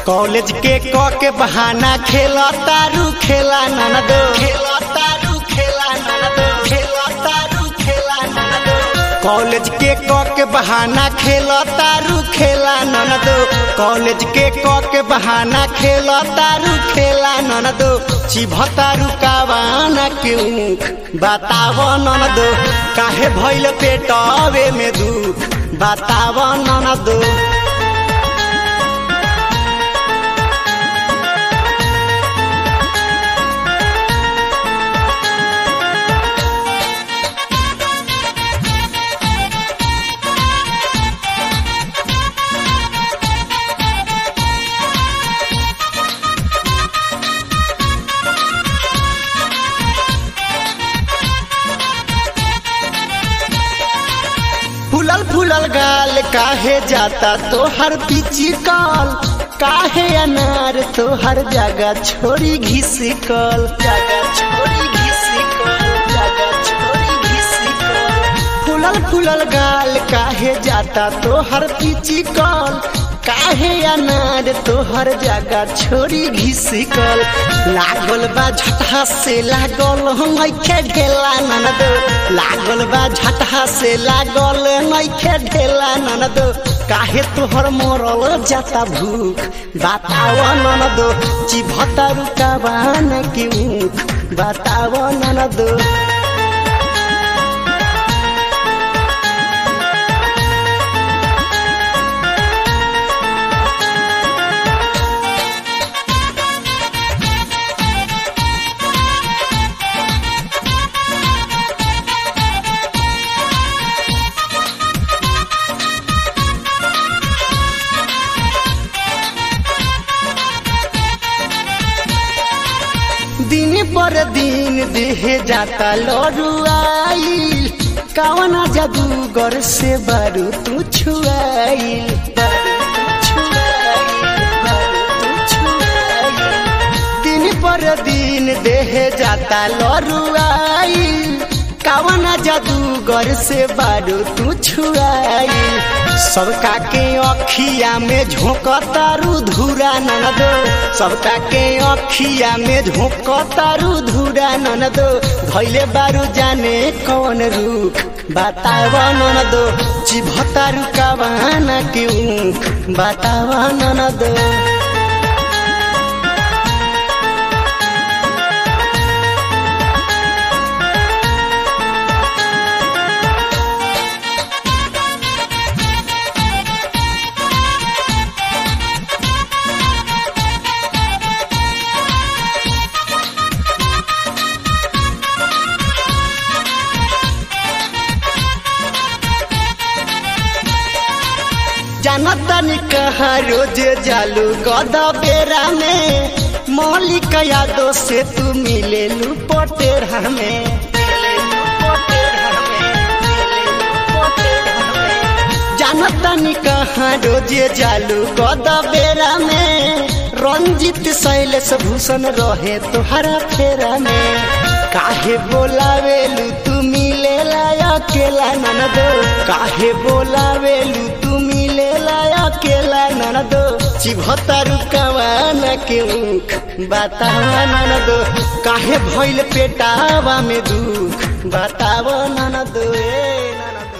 College के क के बहाना खेला तारू खेला ननदो खेला तारू खेला ननदो खेला तारू खेला ननदो कॉलेज के क के बहाना खेला तारू खेला ननदो कॉलेज के क के बहाना खेला तारू खेला ननदो चिभतारू कावाना के ऊख बताव ननदो काहे भइल पेटवे में दुख बताव ननदो फूलल फूलल गाल काहे जाता तोहर पीची कल काहे अनार तोहर जगह छोड़ी घिसिकल जगह छोड़ी घिसिकल जगह छोड़ी घिसिकल फूलल फूलल गाल काहे जाता तोहर पीची कल काहे अनार तोहर जगह छोड़ी घिसिकल लागल बा झटहा से लागल नइखे ढेला ननद लागल बा झटहा से लागल नइखे ढेला ननद काहे तोहर मरल जाता भूख बताव ननद चिभता रुकावान के ऊख बताव ननद दिन पर दिन देहे जाता लड़ुआईल कवना जादूगर से बारू तू छुआईल बारू तू छुआईल, बारू तू छुआईल। दिन पर दिन देहे जाता लड़ुआईल कवना जादूगर से बारू तू छुआईल सबका के अखिया में झोंकतारू धूरा ननदो सबका के अखिया में झोंकतारू धूरा ननदो धैले बारू जाने कौन रूख बताव ननदो चिभतारू कवाना के ऊख बताव ननदो जानतनी कहा रोज जालू गद बेरा में मौलिक यादों से तू मिले लू पटेरा में जानतनी कहा रोज जालू गद बेरा में रंजित शैलेश भूषण रहे तोहरा फेरा में काहे बोलावेलू तू मिले अकेला ननदो काहे बोलावेलू तू मिले अकेला ननदो चिभतारू कवाना के ऊख बतावा ननदो काहे भइल पेटावा में दुख बतावा ननदो ए ननदो